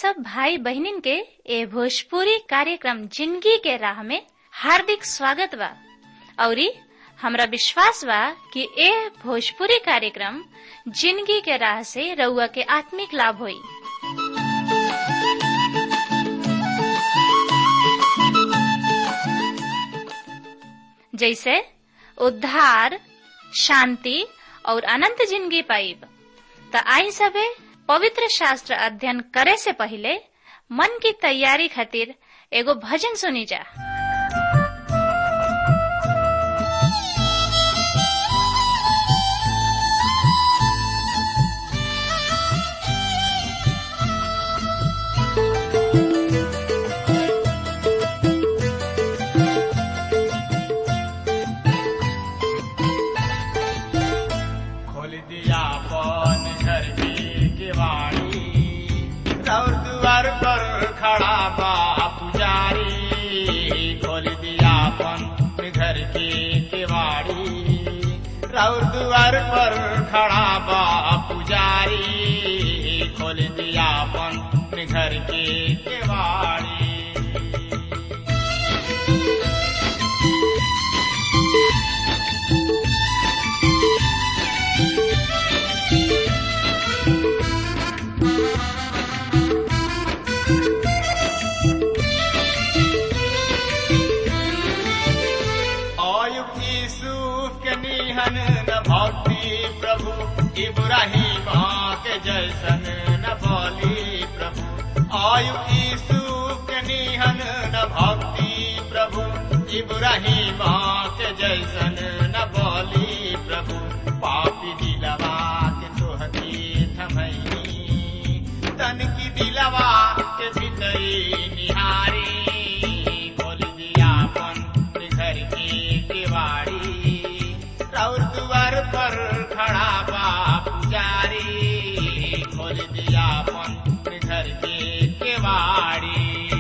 सब भाई बहनिन के ए भोजपुरी कार्यक्रम जिंदगी के राह में हार्दिक स्वागत बा औरी हमरा विश्वास बा कि ए भोजपुरी कार्यक्रम जिंदगी के राह से रउआ के आत्मिक लाभ होई जैसे उद्धार शांति और अनंत जिंदगी पाइब त आई सबे पवित्र शास्त्र अध्ययन करे से पहले मन की तैयारी खातिर एगो भजन सुनी जा खोल दिया पन घर की किवाड़ी और द्वार पर खड़ा बा पुजारी खोल दिया पन घर की किवाड़ी और द्वार पर खड़ा बा पुजारी खोल दिया पन घर की किवाड़ी आयुब यूसुफ के निहन न भक्ति प्रभु इब्राहिम के जैसन न बोली प्रभु आयुब यूसुफ के निहन न भक्ति प्रभु इब्राहिम के जैसन न बोली प्रभु पापी दिलवा के तोहती थमई तन की दिलवा के भीतरी निहारी खोल दिया अपन घर की किवाड़ी और द्वार पर खड़ा बा पुजारी खोल दिया अपन घर की किवाड़ी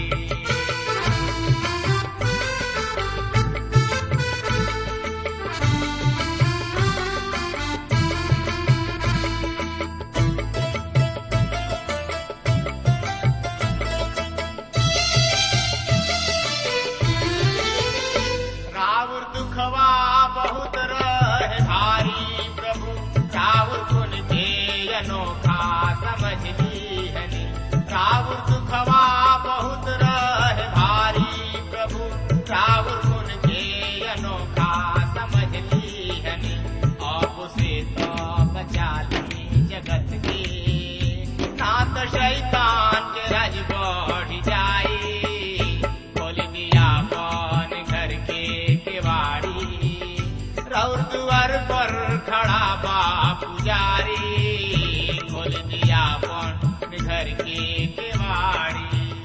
रावण दुखवा बहुत रहे भारी प्रभु रावण गुण के अनोखा समझ लीहनी रावण दुखवा बहुत रहे भारी प्रभु रावण गुण के अनोखा समझ लीहनी आप से तो बचा ली जगत के नाथ शैतान के राज बढ़ जाए खोल दिया कौन घर के केवाड़ी रौर द्वार पर खड़ा बा पुजारी खोल दिया कौन घर के केवाड़ी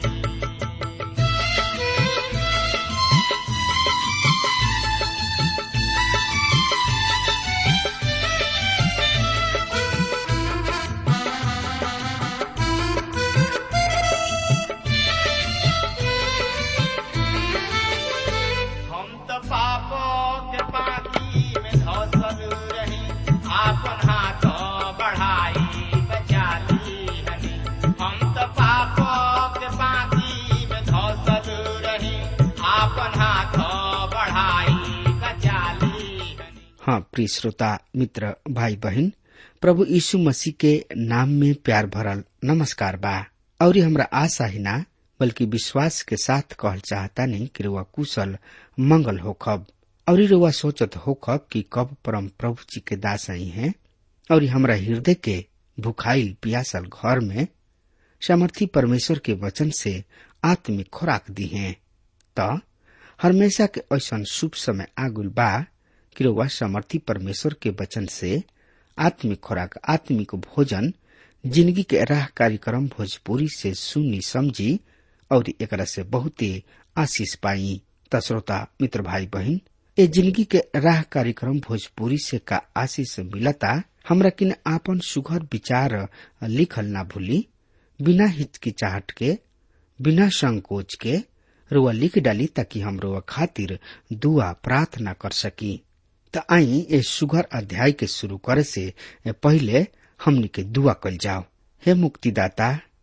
हम तो पापों के पानी में धसल रही आपन हाथ बढ़ाई बचा ली हनी हम तो पापों के पानी में धसल रही आपन हाथ बढ़ाई बचा ली हनी हाँ प्रिय श्रोता मित्र भाई बहन प्रभु यीशु मसीह के नाम में प्यार भरल नमस्कार बा और हमरा आशा ही ना बल्कि विश्वास के साथ कहल चाहता नहीं कि रुआ कुशल मंगल होखब और रुआ सोचत होखब कि कब परम प्रभु जी के दास आई हैं और हमरा हृदय के भुखाइल पियासल घर में सामर्थी परमेश्वर के वचन से आत्मिक खुराक दी हैं त हमेशा के ऐसा शुभ समय आगुल बा कि रउआ समर्थी परमेश्वर के वचन से आत्मिक खुराक आत्मिक भोजन जिंदगी के राह कार्यक्रम भोजपुरी से सुनी समझी और एकरा से बहुते आशीष पाई त श्रोता मित्र भाई बहन ए जिंदगी के राह कार्यक्रम भोजपुरी से का आशीष मिलता हमरा किन आपन सुघर विचार लिखल ना भूली बिना हिचकिचाहट के बिना संकोच के रुआ लिख डाली ताकि हम रुआ खातिर दुआ प्रार्थना कर सकी त आई ए सुघर अध्याय के शुरू करे से पहले हमनी के दुआ कल जाओ हे मुक्तिदाता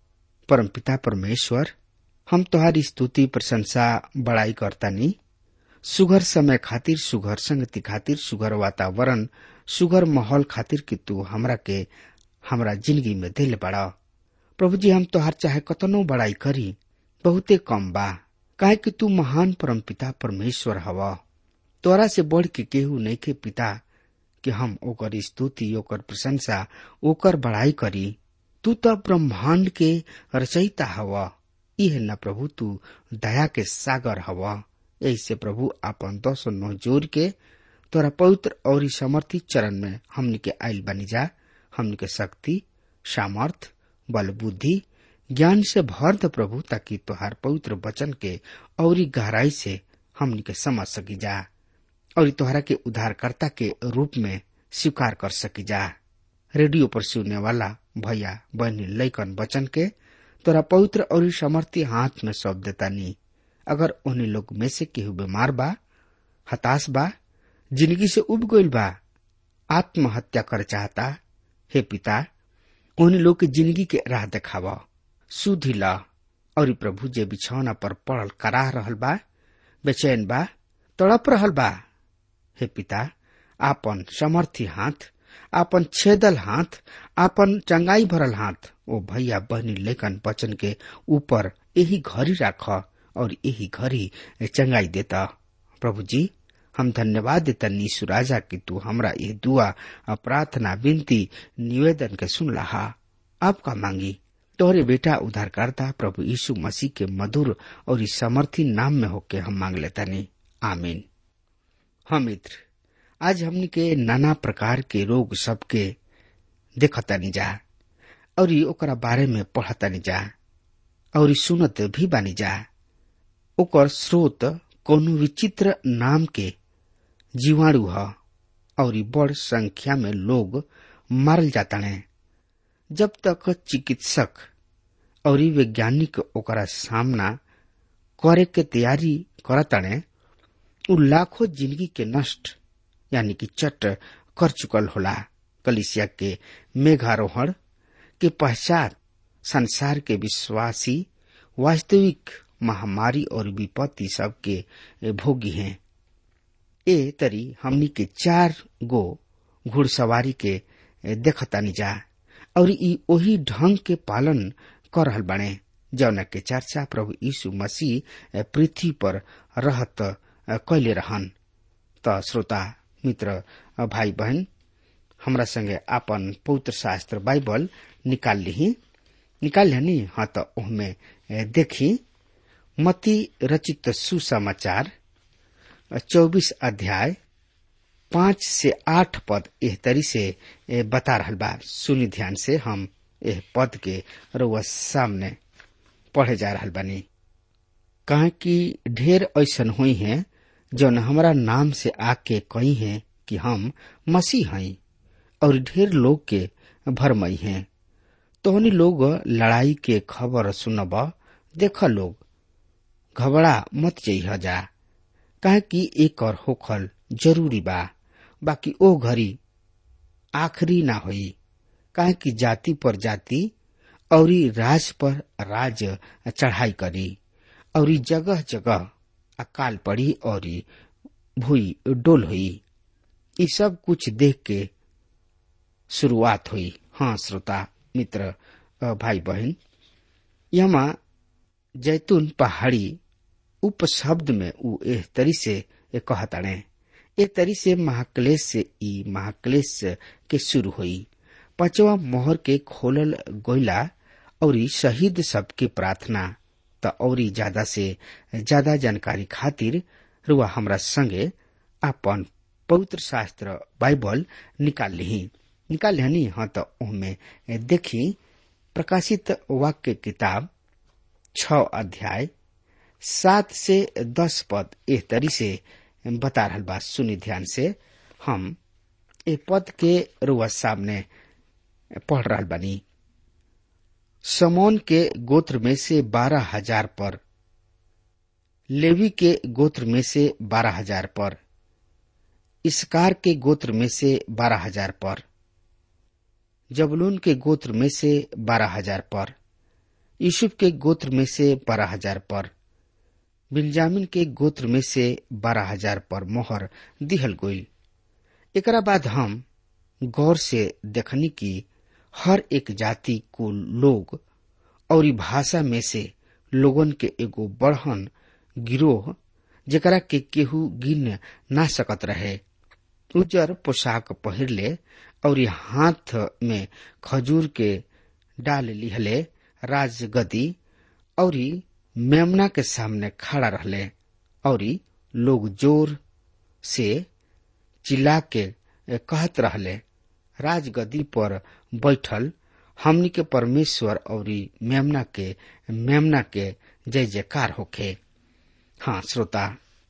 परमपिता परमेश्वर हम तुम्हारी स्तुति प्रशंसा बड़ाई करतानी सुघर समय खातिर सुघर संगति खातिर सुघर वातावरण सुघर माहौल खातिर कि तू हमरा के हमरा जिंदगी में दिल बड़ा प्रभु जी हम तोहार चाहे कतनो बड़ाई करी बहुते कम बा काहे कि तू महान परमपिता परमेश्वर हवा तोरा से बढ़ के केहू नहीं के पिता कि हम ओकर स्तुति ओकर प्रशंसा ओकर बड़ाई करी तू तो ब्रह्मांड के रचयिता हवा इह न प्रभु तू दया के सागर हवा ऐसे प्रभु आपन दस नौ जोर के तोरा पवित्र और समर्थी चरण में हमनी के आयल बनी जा हमनी के शक्ति सामर्थ बल बुद्धि ज्ञान से भर द प्रभु ताकि तोहार पवित्र वचन के और गहराई से हमनी के समझ सकी जा और तोहरा के उद्धारकर्ता के रूप में स्वीकार कर सकी जा रेडियो पर सुनने वाला भैया बहनी लैकन वचन के तोरा पवित्र और समर्थी हाथ में सौंप देता नी अगर उन्हीं लोग में से केहू बीमार बा हताश बा जिंदगी से उब गईल बा आत्महत्या कर चाहता हे पिता उन्हीं लोग के जिंदगी के राह देखावा सुधी ला और प्रभु जे बिछौना पर पड़ल कराह रहल बा बेचैन बा तड़प रहल बा हे पिता आपन समर्थी हाथ आपन छेदल हाथ आपन चंगाई भरल हाथ ओ भैया बहनी लेखन वचन के ऊपर यही घड़ी राख और यही घड़ी चंगाई देता प्रभु जी हम धन्यवाद देता नीसु राजा कि तू हमरा ये दुआ प्रार्थना विनती निवेदन के सुन लहा आपका मांगी तोहरे बेटा उद्धारकर्ता प्रभु यीशु मसीह के मधुर और इस समर्थी नाम में होके हम मांग लेता नहीं आमीन हम मित्र आज हमनी के नाना प्रकार के रोग सबके देखतानी जा और ओकरा बारे में पढ़तानी जा और सुनत भी बानी जा ओकर स्रोत कोनो विचित्र नाम के जीवाणु ह और बड़ संख्या में लोग मारल जाताने जब तक चिकित्सक और वैज्ञानिक ओकरा सामना करे के तैयारी करताने उ लाखों जिंदगी के नष्ट यानी कि चट कर चुकल होला कलिसिया के मेघारोहण के पश्चात संसार के विश्वासी वास्तविक महामारी और विपत्ति सबके भोगी हैं ए तरी हमनी के चार गो घुड़सवारी के देखतानी जा और ई ओही ढंग के पालन कर रहल बने जौन के चर्चा प्रभु यीशु मसीह पृथ्वी पर रहत कैले रहन त श्रोता मित्र भाई बहन हमरा संगे आपन पवित्र शास्त्र बाइबल निकाल ली निकाल लिहनी हाँ तो ओहमे देखी मती रचित सुसमाचार चौबीस अध्याय पांच से आठ पद एह तरी से बता रहल बा सुनी ध्यान से हम एह पद के रुआ सामने पढ़े जा रहल बानी कहा कि ढेर ऐसन हुई है जौन हमारा नाम से आके कही है कि हम मसीह हई और ढेर लोग के भरमई हैं तोहनी लोग लड़ाई के खबर सुनब देख लोग घबरा मत जइह जा काहे कि एक और होखल जरूरी बा बाकी ओ घड़ी आखिरी ना होई काहे कि जाति पर जाति और राज पर राज चढ़ाई करी और जगह जगह अकाल पड़ी और भूई डोल हुई ये सब कुछ देख के शुरुआत हुई हाँ श्रोता मित्र भाई बहन यमा जैतून पहाड़ी उपशब्द में उ एह तरी से कहताड़े ए तरी से महाक्लेश से ई महाक्लेश के शुरू हुई पांचवा मोहर के खोलल गोइला और शहीद सबके प्रार्थना त और ज्यादा से ज्यादा जानकारी खातिर रुआ हमरा संगे अपन पवित्र शास्त्र बाइबल निकाल ली निकाल लिहनी हाँ तो उनमें देखी प्रकाशित वाक्य किताब छ अध्याय सात से दस पद एह तरी से बता रहल बा सुनी ध्यान से हम ए पद के रुआ सामने पढ़ रहल बानी समोन के गोत्र में से बारह हजार पर लेवी के गोत्र में से बारह हजार पर इसकार के गोत्र में से बारह हजार पर जबलून के गोत्र में से बारह हजार पर यूसुफ के गोत्र में से बारह हजार पर बिन्जामिन के गोत्र में से बारह हजार पर मोहर दिहल गईल एकरा बाद हम गौर से देखनी कि हर एक जाति कुल लोग और भाषा में से लोगन के एगो बढ़न गिरोह जेकरा के केहू गिन ना सकत रहे उजर पोशाक पहिरले और हाथ में खजूर के डाल लिहले राजगदी और मेमना के सामने खड़ा रहले और लोग जोर से चिल्ला के कहत रहले राजगदी पर बैठल हमनी के परमेश्वर और मेमना के मेमना के जय जयकार होखे हाँ श्रोता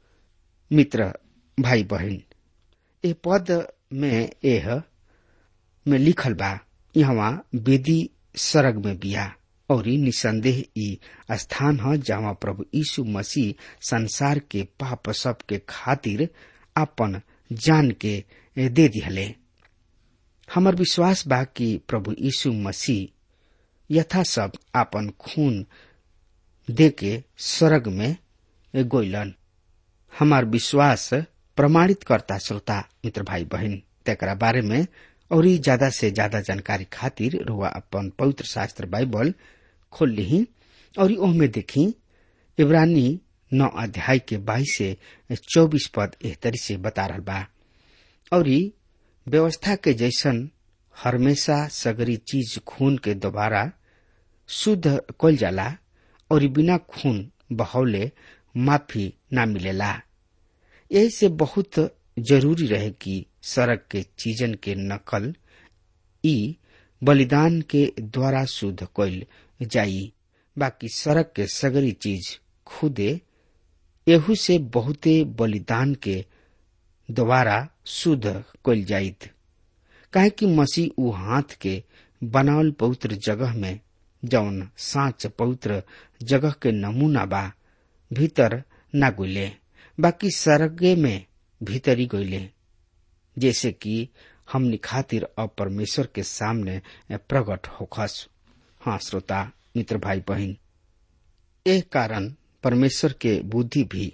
मित्र भाई बहन ए पद में एह में लिखल बा यहाँ वेदी सरग में बिया और निसंदेह ई स्थान ह जहाँ प्रभु यीशु मसीह संसार के पाप सब के खातिर अपन जान के दे दिहले हमार विश्वास बा कि प्रभु यीशु मसीह यथा सब आपन खून दे के स्वर्ग में गोइलन हमार विश्वास प्रमाणित करता श्रोता मित्र भाई बहन तेकरा बारे में और ज्यादा से ज्यादा जानकारी खातिर रुआ अपन पवित्र शास्त्र बाइबल खोल ली और ओहमे देखी इब्रानी नौ अध्याय के बाईस से चौबीस पद एह तरी से बता रहा बा और व्यवस्था के जैसन हमेशा सगरी चीज खून के दोबारा शुद्ध कल जाला और बिना खून बहौले माफी ना मिलेला यही से बहुत जरूरी रहे कि सड़क के चीजन के नकल ई बलिदान के द्वारा शुद्ध कइल जाई बाकी सड़क के सगरी चीज खुदे एहू से बहुते बलिदान के द्वारा शुद्ध कइल जाइत काहे कि मसीह ऊ हाथ के बनावल पवित्र जगह में जौन साँच पवित्र जगह के नमूना बा भीतर ना गुले बाकी सरगे में भीतरी गईले जैसे कि हमनी खातिर अब परमेश्वर के सामने प्रकट होखस हाँ श्रोता मित्र भाई बहन एह कारण परमेश्वर के बुद्धि भी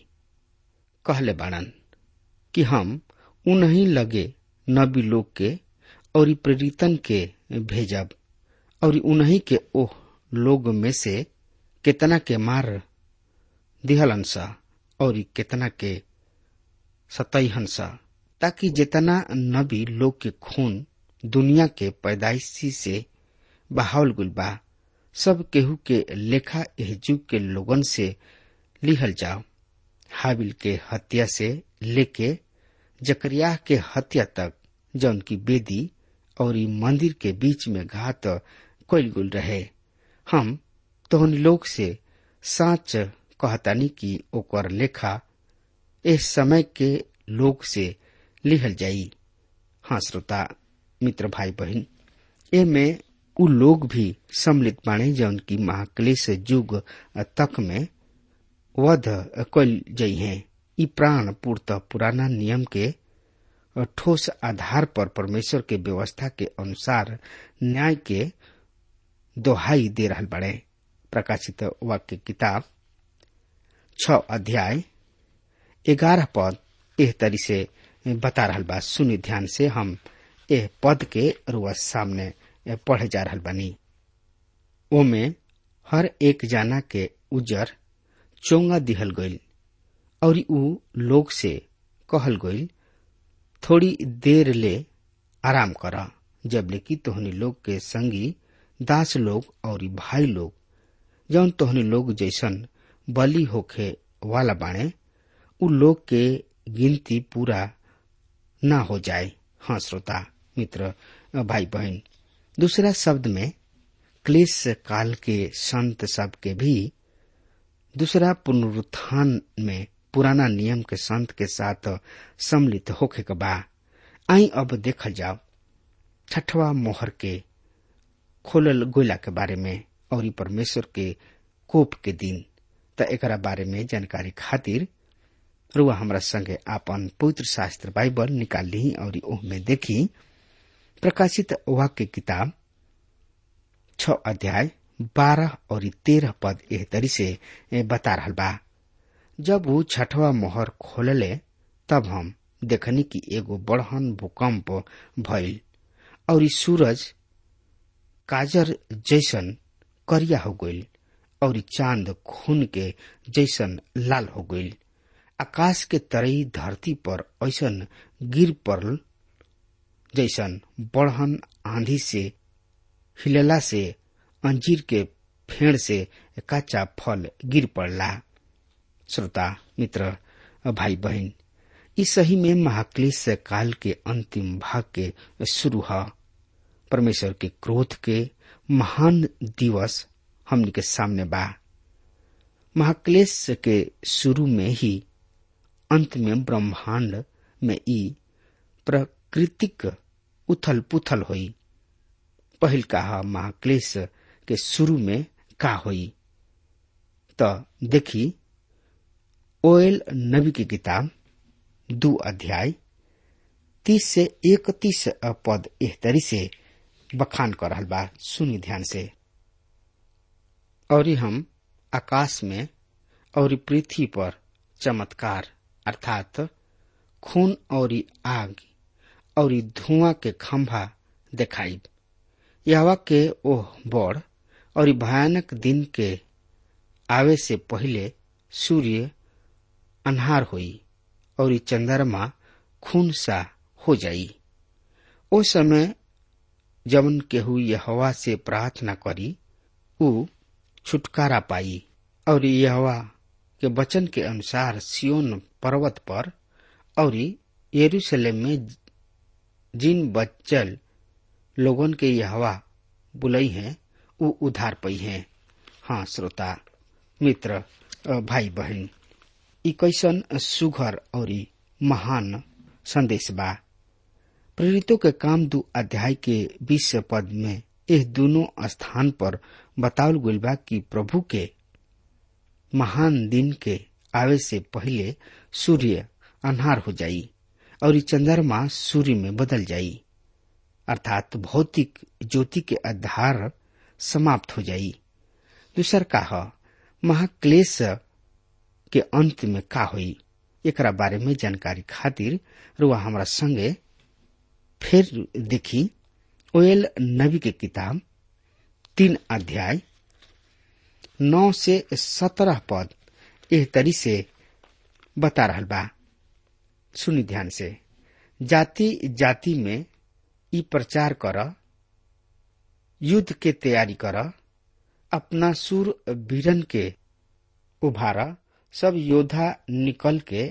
कहले बाड़न कि हम उन्हीं लगे नबी लोग के और प्रेरितन के भेजब और उन्हीं के ओह लोग में से कितना के मार दिहलन सा और कितना के सतहन सा ताकि जितना नबी लोग के खून दुनिया के पैदाइशी से बहावल गुल बा सब केहू के लेखा एह जुग के लोगन से लिहल जाओ हाबिल के हत्या से लेके जकरिया के हत्या तक जौन की बेदी और ई मंदिर के बीच में घात कइल गुल रहे हम तोहन लोग से साच कहतानी कि ओकर लेखा इस समय के लोग से लिहल जाई हाँ श्रोता मित्र भाई बहन ए में उ लोग भी सम्मिलित बाणे जौन की महाक्लेश युग तक में वध कल जई हैं ई प्राण पूर्त पुराना नियम के ठोस आधार पर परमेश्वर के व्यवस्था के अनुसार न्याय के दोहाई दे रहल बड़े प्रकाशित वाक्य किताब छ अध्याय ग्यारह पद एह तरी से बता रहल बा सुनि ध्यान से हम एह पद के रुआ सामने पढ़े जा रहल बानी ओमे हर एक जाना के उजर चोंगा दिहल गईल और ऊ लोग से कहल गईल थोड़ी देर ले आराम कर जब लेकि तोहनी लोग के संगी दास लोग और भाई लोग जौन तोहनी लोग जैसन बलि होखे वाला बाणे उ लोग के गिनती पूरा ना हो जाए हाँ श्रोता मित्र भाई बहन दूसरा शब्द में क्लेश काल के संत सब के भी दूसरा पुनरुत्थान में पुराना नियम के संत के साथ सम्मिलित होखे के बा आई अब देखल जाओ छठवा मोहर के खोलल गोला के बारे में और ई परमेश्वर के कोप के दिन त एकरा बारे में जानकारी खातिर रुआ हमरा संगे आपन पवित्र शास्त्र बाइबल निकाल ली और ओह में देखी प्रकाशित वाक्य किताब छ अध्याय बारह और तेरह पद एह तरी से बता रहल बा जब वो छठवा मोहर खोलले तब हम देखनी कि एगो बड़हन भूकंप भइल और ई सूरज काजर जैसन करिया हो गईल और ई चांद खून के जैसन लाल हो गईल आकाश के तरई धरती पर ऐसन गिर पड़ल जैसन बड़हन आंधी से हिलला से अंजीर के फेड़ से कच्चा फल गिर पड़ला श्रोता मित्र भाई बहन ई सही में महाक्लेश काल के अंतिम भाग के शुरू है परमेश्वर के क्रोध के महान दिवस हमनी के सामने बा महाक्लेश के शुरू में ही अंत में ब्रह्मांड में ई प्राकृतिक उथल पुथल हुई पहिल कहा महाक्लेश के शुरू में का हुई तो देखी ओएल नबी की किताब दो अध्याय तीस से इकतीस पद एह तरी से बखान कर रहल बा सुनी ध्यान से और हम आकाश में और पृथ्वी पर चमत्कार अर्थात खून और आग और धुआं के खंभा देखाई यहवा के ओह बड़ और भयानक दिन के आवे से पहले सूर्य अन्हार हुई और चंद्रमा खून सा हो जाई ओ समय जवन केहू यहवा से प्रार्थना करी उ छुटकारा पाई और यहवा के वचन के अनुसार सियोन पर्वत पर और यरूशलेम में जिन बच्चल लोगन के यहवा बुलई हैं वो उधार पई हैं हाँ श्रोता मित्र भाई बहन ई कैसन सुघर और महान संदेश बा प्रेरितों के काम दू अध्याय के बीस पद में यह दोनों स्थान पर बतावल गईल बा कि प्रभु के महान दिन के आवे से पहले सूर्य अन्हार हो जाई और ई चंद्रमा सूर्य में बदल जाई अर्थात भौतिक ज्योति के आधार समाप्त हो जाई दूसर का महाक्लेश के अंत में का हुई एकरा बारे में जानकारी खातिर रुआ हमारा संगे फिर देखी ओएल नबी के किताब तीन अध्याय नौ से सत्रह पद एह तरी से बता रहल बा सुनी ध्यान से जाति जाति में ई प्रचार कर युद्ध के तैयारी कर अपना सुर वीरन के उभारा सब योद्धा निकल के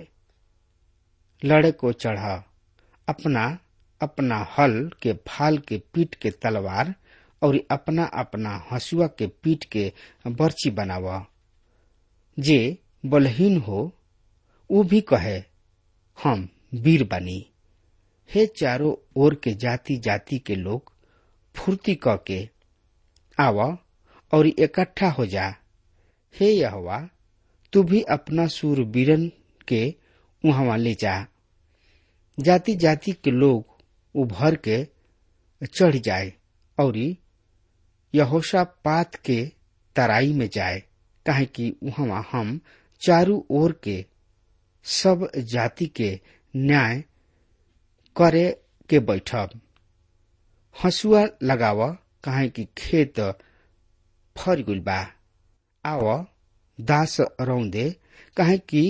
लड़े को चढ़ा अपना अपना हल के फाल के पीट के तलवार और अपना अपना हसुआ के पीट के बर्ची बनावा जे बलहीन हो वो भी कहे हम वीर बनी हे चारों ओर के जाति जाति के लोग फुर्ती क के आव और इकट्ठा हो जा हे यहवा तू भी अपना सूरबीरन के वहां ले जा जाति जाति के लोग उभर के चढ़ जाए और यहोशा पात के तराई में जाए काहे कि वहां हम चारू ओर के सब जाति के न्याय करे के बैठब हसुआ लगाव काहे कि खेत फर गुल बा आव दास रौदे काहे कि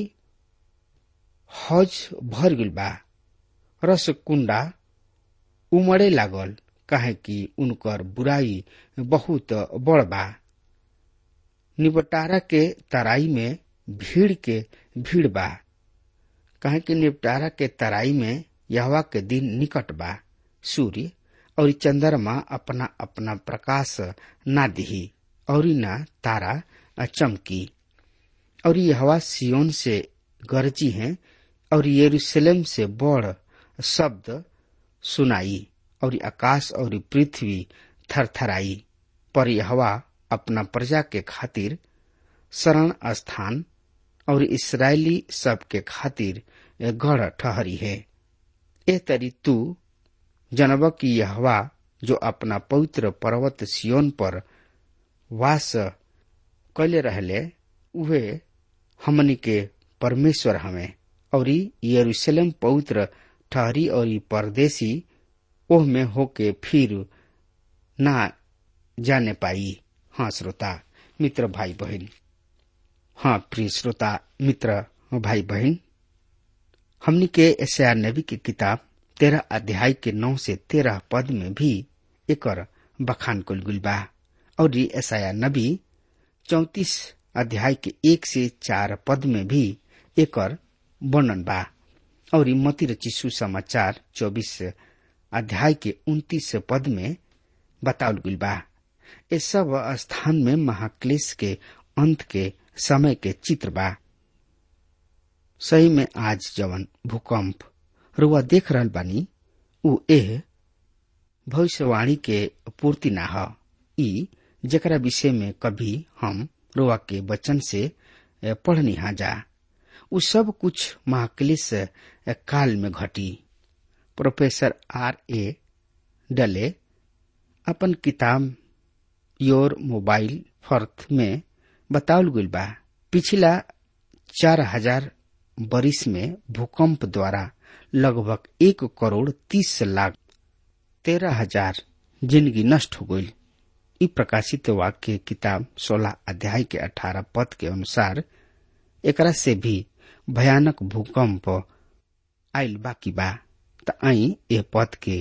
हज भर गुल बा रस कुंडा उमड़े लागल काहे कि उनकर बुराई बहुत बड़ बा निपटारा के तराई में भीड़ के भीड़ बा काहे कि निपटारा के तराई में यहवा के दिन निकट बा सूर्य और चंद्रमा अपना अपना प्रकाश ना दिही और ना तारा चमकी और यहवा सियोन से गरजी हैं और यरूशलेम से बड़ शब्द सुनाई और आकाश और पृथ्वी थरथराई पर यहवा अपना प्रजा के खातिर शरण स्थान और इसराइली सब के खातिर गढ़ ठहरी है ए तरी तू जनब की यहवा जो अपना पवित्र पर्वत सियोन पर वास कैले रहले उहे हमनी के परमेश्वर हमें और यरूशलेम पवित्र ठहरी और परदेसी ओह में होके फिर ना जाने पाई हाँ श्रोता मित्र भाई बहन हाँ प्रिय श्रोता मित्र भाई बहन हमनी के एशिया नबी की किताब तेरह अध्याय के नौ से तेरह पद में भी एकर बखान कुल गुल बा और ऐसा नबी चौतीस अध्याय के एक से चार पद में भी एकर वर्णन बा और मती रचिसु समाचार चौबीस अध्याय के उन्तीस पद में बतावल गुल बा ये सब स्थान में महाक्लेश के अंत के समय के चित्र बा सही में आज जवन भूकंप रुआ देख रहल बानी उ एह भविष्यवाणी के पूर्ति ना ह ई जकरा विषय में कभी हम रुआ के वचन से पढ़नी हा जा उ सब कुछ महाक्लेश काल में घटी प्रोफेसर आर ए डले अपन किताब योर मोबाइल फर्थ में बतावल गइल बा पिछला चार हजार बरिस में भूकंप द्वारा लगभग एक करोड़ तीस लाख तेरह हजार जिंदगी नष्ट हो गई ई प्रकाशित वाक्य किताब सोलह अध्याय के अठारह पद के अनुसार एकरा से भी भयानक भूकंप आयल बाकी बा त आई ए पद के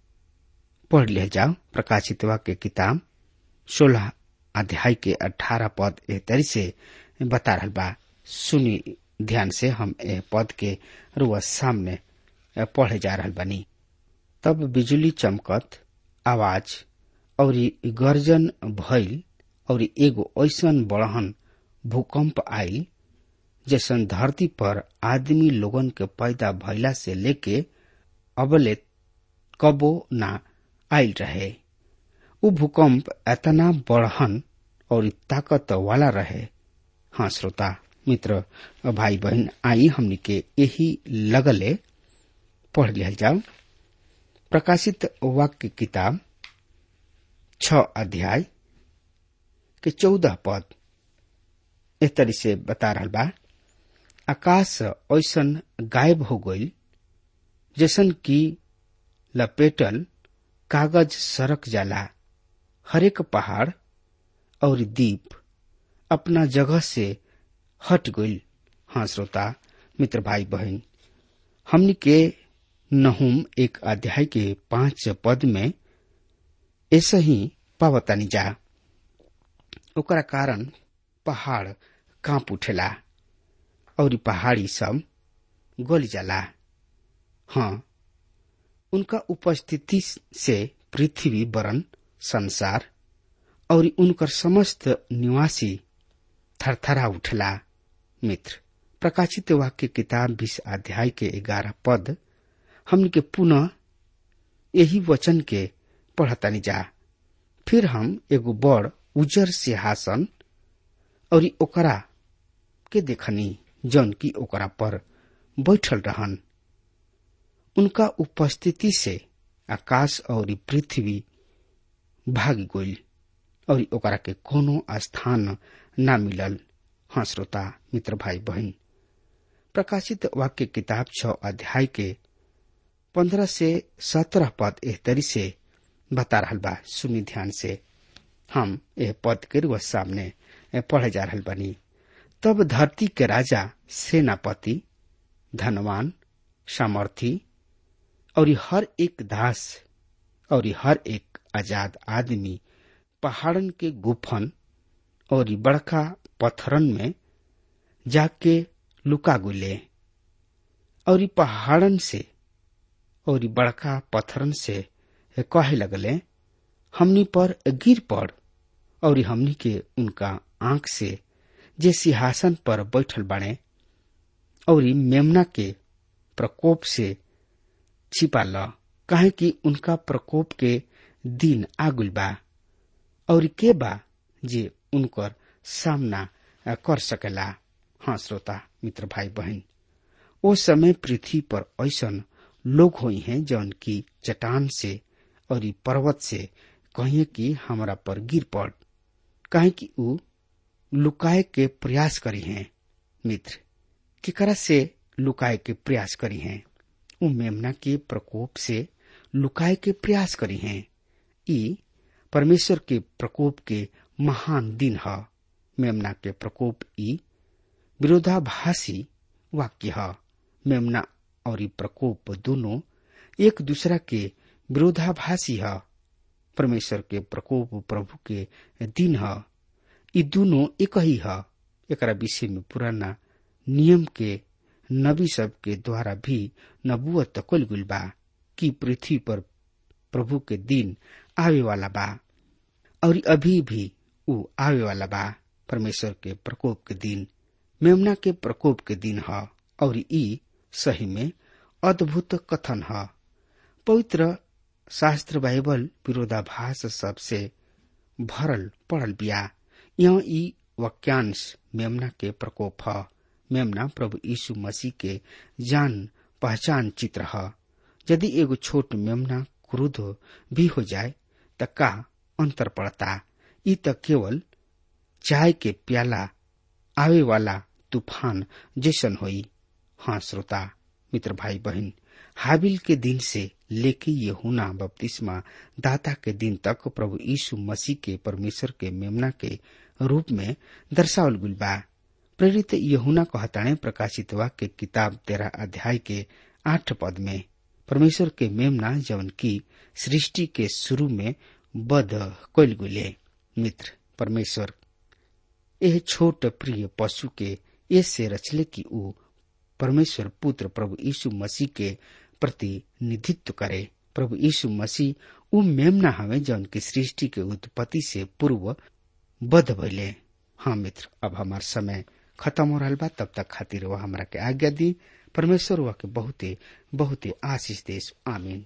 पढ़ ले जाओ प्रकाशित वाक्य किताब सोलह अध्याय के अठारह पद ए तरी से बता रहल बा सुनी ध्यान से हम ए पद के रुआ सामने पढ़े जा रहल बानी तब बिजली चमकत आवाज और गर्जन भइल और एगो ऐसन बड़हन भूकंप आयल जैसन धरती पर आदमी लोगन के पैदा भइला से लेके अबले कबो ना आयल रहे उ भूकंप एतना बड़हन और ताकत वाला रहे हाँ श्रोता मित्र भाई बहन आई हमनी के यही लगले पढ़ लिया जाओ प्रकाशित वाक्य किताब छ अध्याय के चौदह पद इस तरी से बता रहा बा आकाश ऐसन गायब हो गई जैसन की लपेटल कागज सरक जाला हरेक पहाड़ और द्वीप अपना जगह से हट गई हाँ श्रोता मित्र भाई बहन हमनी के नहुम एक अध्याय के पांच पद में ऐसे ही पावतानी जा ओकरा कारण पहाड़ कांप उठेला और पहाड़ी सब गल जाला हाँ उनका उपस्थिति से पृथ्वी वरण संसार और उनकर समस्त निवासी थरथरा उठला मित्र प्रकाशित वाक्य किताब बीस अध्याय के ग्यारह पद हमने के पुनः यही वचन के पढ़तानी जा फिर हम एगो बड़ उजर सिंहासन और ओकरा के देखनी जौन की ओकरा पर बैठल रहन उनका उपस्थिति से आकाश और पृथ्वी भाग गई और ओकरा के कोनो स्थान न मिलल हाँ श्रोता मित्र भाई बहन प्रकाशित वाक्य किताब छ अध्याय के पंद्रह से सत्रह पद एह तरी से बता रहा बा सुनी ध्यान से हम यह पद के रुआ सामने पढ़े जा रहा बनी तब धरती के राजा सेनापति धनवान सामर्थी और हर एक दास और हर एक आजाद आदमी पहाड़न के गुफन और बड़का पत्थरन में जाके लुका गुले और पहाड़न से और बड़का पत्थरन से कहे लगले हमनी पर गिर पड़ और हमनी के उनका आंख से जे सिंहासन पर बैठल बाड़े और मेमना के प्रकोप से छिपा ल काहे कि उनका प्रकोप के दिन आगुल बा और के बा जे उनकर सामना कर सकेला हाँ श्रोता मित्र भाई बहन ओ समय पृथ्वी पर ऐसन लोग हुई हैं जौन की चट्टान से और पर्वत से कहिए कि हमरा पर गिर पड़ काहे कि ऊ लुकाए के प्रयास करी हैं मित्र केकरा से लुकाए के प्रयास करी हैं ऊ मेमना के प्रकोप से लुकाए के प्रयास करी हैं ई परमेश्वर के प्रकोप के महान दिन ह मेमना के प्रकोप ई विरोधाभासी वाक्य ह मेमना और ई प्रकोप दोनों एक दूसरा के विरोधाभासी ह परमेश्वर के प्रकोप प्रभु के दिन ह ई दोनों एक ही ह एकरा विषय में पुराना नियम के नबी सब के द्वारा भी नबुअत कल गुल बा कि पृथ्वी पर प्रभु के दिन आवे वाला बा और अभी भी ऊ आवे वाला बा परमेश्वर के प्रकोप के दिन मेमना के प्रकोप के दिन ह और ई सही में अद्भुत कथन ह पवित्र शास्त्र बाइबल विरोधाभास सबसे भरल पड़ल बिया यहाँ ई वाक्यांश मेमना के प्रकोप ह मेमना प्रभु यीशु मसीह के जान पहचान चित्र ह यदि एगो छोट मेमना क्रुद्ध भी हो जाए त का अंतर पड़ता ई त केवल चाय के प्याला आवे वाला तूफान जैसन होई हाँ श्रोता मित्र भाई बहन हाबिल के दिन से लेके यहुना बपतिस्मा दाता के दिन तक प्रभु यीशु मसीह के परमेश्वर के मेमना के रूप में दर्शावल गुल बा प्रेरित यहुना कहताणे प्रकाशित वाक्य किताब तेरह अध्याय के आठ पद में परमेश्वर के मेमना जवन की सृष्टि के शुरू में बद कैल गुले मित्र परमेश्वर यह छोट प्रिय पशु के ऐसे रचले कि ऊ परमेश्वर पुत्र प्रभु यीशु मसीह के प्रतिनिधित्व करे प्रभु यीशु मसीह ऊ मेमना हवे जौन की सृष्टि के उत्पत्ति से पूर्व बध भइले हाँ मित्र अब हमार समय खत्म हो रहा बा तब तक खातिर वह हमरा के आज्ञा दी परमेश्वर वह के बहुते बहुते आशीष देश आमीन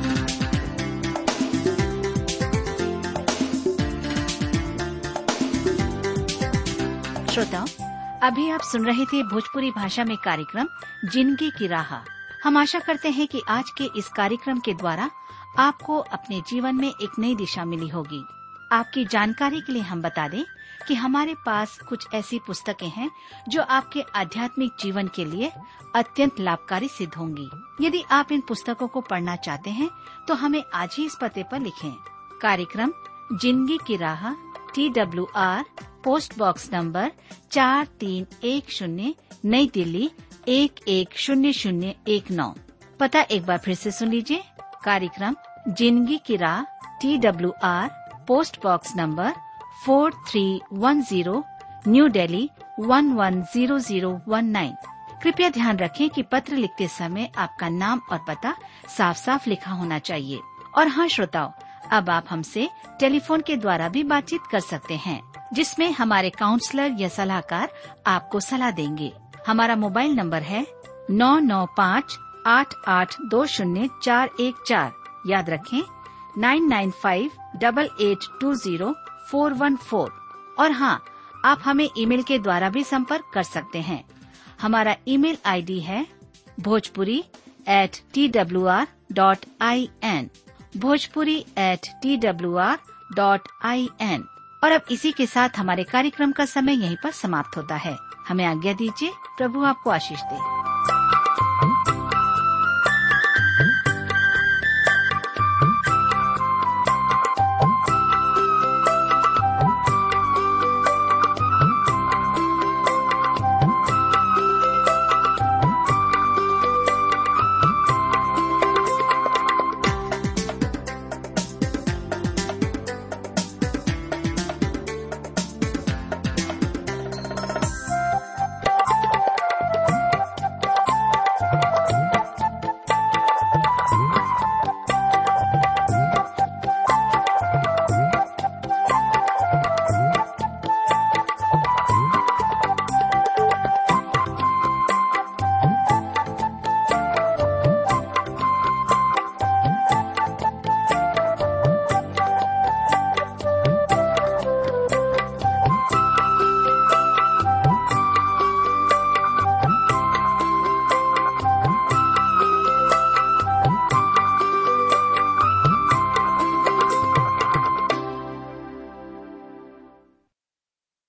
श्रोताओं अभी आप सुन रहे थे भोजपुरी भाषा में कार्यक्रम जिंदगी की राह हम आशा करते हैं कि आज के इस कार्यक्रम के द्वारा आपको अपने जीवन में एक नई दिशा मिली होगी आपकी जानकारी के लिए हम बता दें कि हमारे पास कुछ ऐसी पुस्तकें हैं जो आपके आध्यात्मिक जीवन के लिए अत्यंत लाभकारी सिद्ध होंगी यदि आप इन पुस्तकों को पढ़ना चाहते हैं तो हमें आज ही इस पते पर लिखें कार्यक्रम जिंदगी की राह T W R post box number चार तीन एक शून्य नई दिल्ली एक एक शून्य शून्य एक नौ पता एक बार फिर से सुन लीजिए कार्यक्रम जिंदगी की राह T W R post box number four three one zero new Delhi one one zero zero one nine कृपया ध्यान रखें कि पत्र लिखते समय आपका नाम और पता साफ साफ लिखा होना चाहिए और हाँ श्रोताओं अब आप हमसे टेलीफोन के द्वारा भी बातचीत कर सकते हैं जिसमें हमारे काउंसलर या सलाहकार आपको सलाह देंगे हमारा मोबाइल नंबर है नौ नौ पाँच आठ आठ दो शून्य चार एक चार याद रखें nine nine five double eight two zero four one four और हाँ आप हमें ईमेल के द्वारा भी संपर्क कर सकते हैं हमारा ईमेल आईडी है Bhojpuri at T W R dot I N Bhojpuri at T W R dot I N और अब इसी के साथ हमारे कार्यक्रम का समय यहीं पर समाप्त होता है हमें आज्ञा दीजिए प्रभु आपको आशीष दे